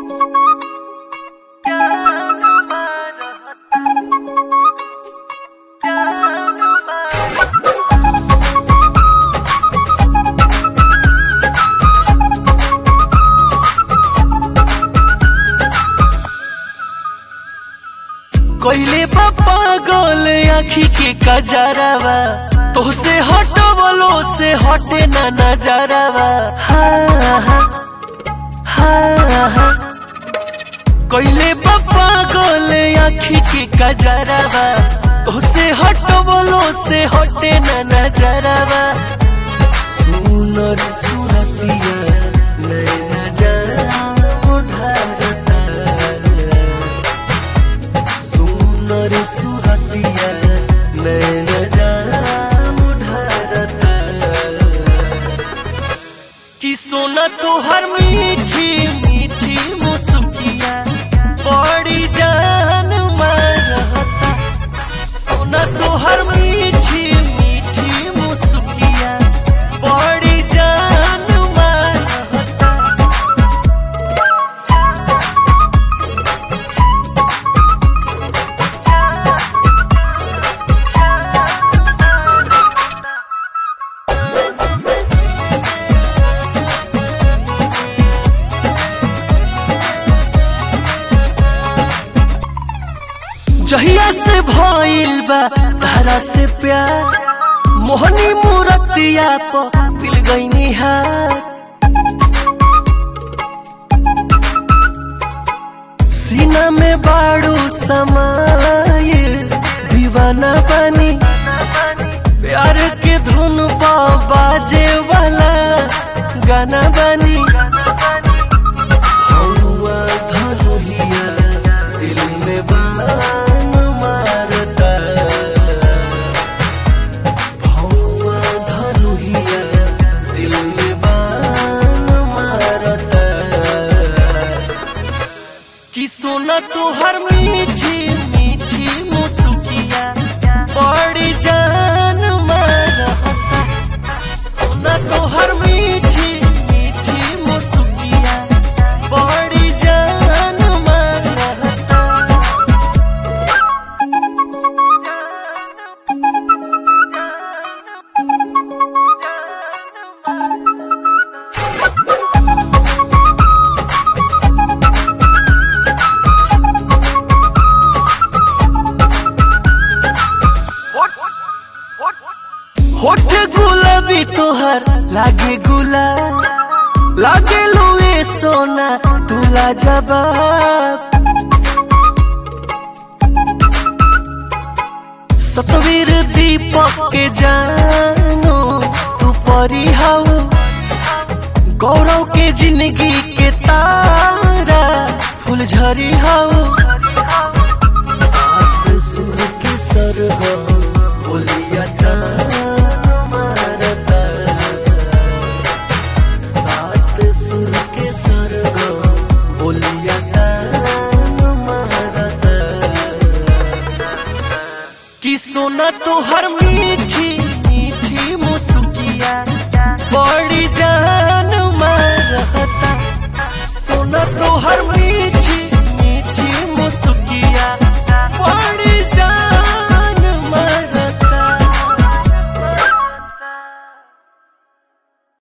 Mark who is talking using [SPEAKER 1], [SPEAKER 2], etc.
[SPEAKER 1] कइले बा पागल आखी के कजरावा तोहसे हटवलो से हटे ना नजरावा हाँ हाँ हाँ हाँ कइले बा पागल आखी के कजरावा तोहसे हटवलो से हटे ना नजरावा सुनर सुरतिया नैना जान ढारता सुनर सुरतिया नैन जाम ढारता कि सोना तोहर मीठी मीठी मुसुकिया बड़ी जान मारता सोना तोहर मीठी मीठी मुसुकिया बड़ी जान मारता जहिया से भइल बा तारा से प्यार मोहनी मूरतिया प दिल गईनी हार सीना में बाड़ू समाइल दीवाना बनी प्यार के धुन पा बाजे वाला गाना बनी हौवा धनुहिया दिल में बान मारता हौवा धनुहिया दिल में बान मारता कि सोना तोहर मीठी मीठी मुसुकिया बड़ी जान मारता सोना तोहर मीठी मीठी मुसुकिया बड़ी जान मारता होठ गुलाबी तोहर लागे गुला लागे लोए सोना तुला जवाब सतवीर दीपक के जानो तू परी हाउ गौरव के जिंदगी के तारा फुलझरी हाउ सात सुर के सरग बोलिया मारता सात सुर के सरग बोलिया मारता कि सोना तोहर मीठी मीठी मुसुकिया बड़ी जान मारता सोना तोहर मीठी